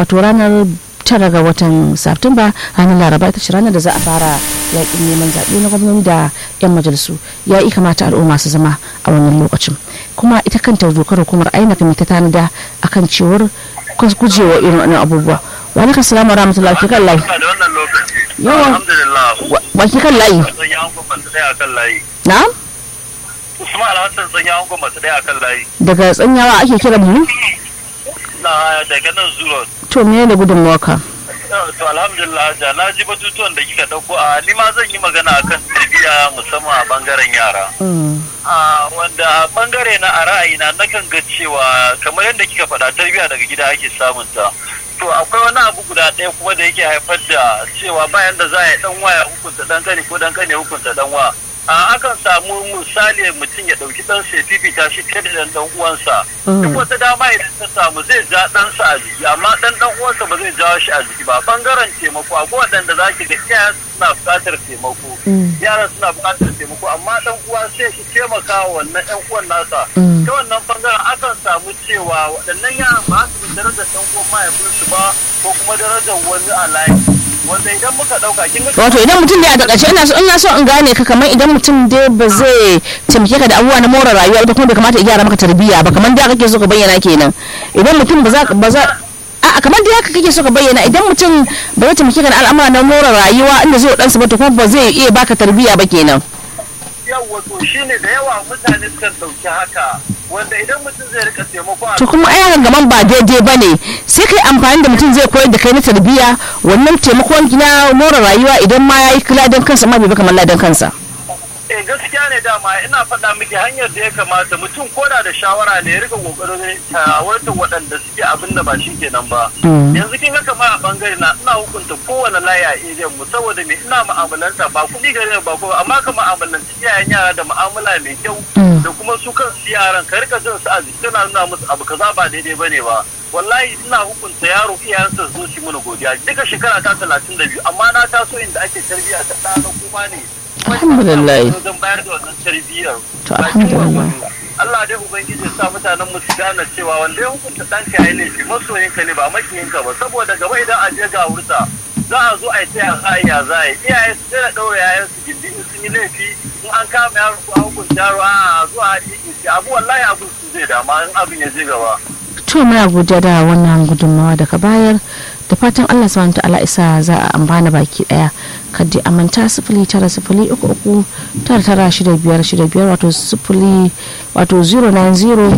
wato ranar tara ga watan Satumba ranar Laraba ita ce ranar da za a fara yakin neman zaɓe na gwamnati da 'yan majalisu ya yi kamata al'umma su zama a wannan lokacin kuma ita kanta dokar hukumar INEC mai ta tanada akan cewar gujewa irin wannan abubuwa wa alaikum salam wa rahmatullahi wa kan layi yawa wa ki kan layi na'am Usman Alhassan tsanya an goma ɗaya akan layi. daga tsanyawa ake kiran mu Na daga nan zuwa. to me ne gudunmawarka To alhamdulillah da na ji batutuwan da kika dauko a ni ma zan yi magana akan tarbiyya musamman a bangaren yara. A wanda a bangare na a ra'ayina nakan ga cewa kamar yadda kika faɗa tarbiyya daga gida ake samun ta. To akwai wani abu guda ɗaya kuma da yake haifar da cewa bayan da za a yi ɗan waya hukunta ɗan kane ko ɗan kane hukunta ɗan wa. a akan samu misali mutum ya ɗauki ɗan sai fifita shi fiye da ɗan ɗan uwansa duk wata dama idan ta samu zai ja ɗansa a jiki amma ɗan ɗan uwansa ba zai jawo shi a jiki ba bangaren taimako akwai waɗanda za ki ga iyayen suna buƙatar taimako yaran suna buƙatar taimako amma ɗan uwa sai shi taimaka wa wannan ɗan uwan nasa ta wannan bangaren akan samu cewa waɗannan yaran ba su da darajar ɗan uwan mahaifinsu ba ko kuma darajar wani a layi wanda idan muka dauka kin ga wato idan mutum da ya takaice ina so ina so in gane ka kamar idan mutum dai ba zai taimake ka da abubuwa na more rayuwa ba kuma bai kamata ya gyara maka tarbiyya ba kamar da kake so ka bayyana kenan idan mutum ba za ba za a kamar da haka kake so ka bayyana idan mutum ba zai taimake ka da al'amura na more rayuwa inda zai dan ba to kuma ba zai iya baka tarbiyya ba kenan yawa to shine da yawa mutane sukan dauki haka wanda idan mutum zai rika taimako a to kuma ai gaman ba daidai ba ne sai kai amfani da mutum zai koyar da kai na tarbiyya wannan taimakon na more rayuwa idan ma yayi ladan kansa ma bai ba kamar ladan kansa eh gaskiya ne dama ina faɗa miki hanyar da ya kamata mutum koda da shawara ne ya rika kokarin tawarta waɗanda suke abin da ba shi kenan ba yanzu kin ga kamar a bangare na ina hukunta kowane layi a area mu saboda me ina mu'amalanta ba kuɗi gare ba ko amma ka mu'amalanci iyayen yara da mu'amala mai kyau da kuma su kansu yaran ka rika jin su a jiki kana nuna musu abu kaza ba daidai bane ba wallahi ina hukunta yaro iyayensa zo shi mana godiya duka shekara ta talatin da biyu amma na taso inda ake tarbiyya ta ɗana kuma ne alhamdulillah don bayar da wannan tarbiyyar to alhamdulillah Allah dai ubangiji ya sa mutanen mu su gane cewa wanda ya hukunta ɗanka ya yi laifi masoyinka ne ba makiyinka ba saboda gaba idan a je ga wurta za a zo a yi taya za a yi ya za a yi iyaye su daina ɗaura yayan su gindi in sun yi laifi in an kama yaro ko an hukunta yaro a zuwa a yi abu wallahi abin su zai dama in abin ya je gaba. to muna godiya da wannan gudunmawa da ka bayar da fatan Allah subhanahu ta'ala isa za a amfana baki daya kaddi amanta sifili tara sifili uku uku tara tara shida biyar shida biyar wato sifili wato 090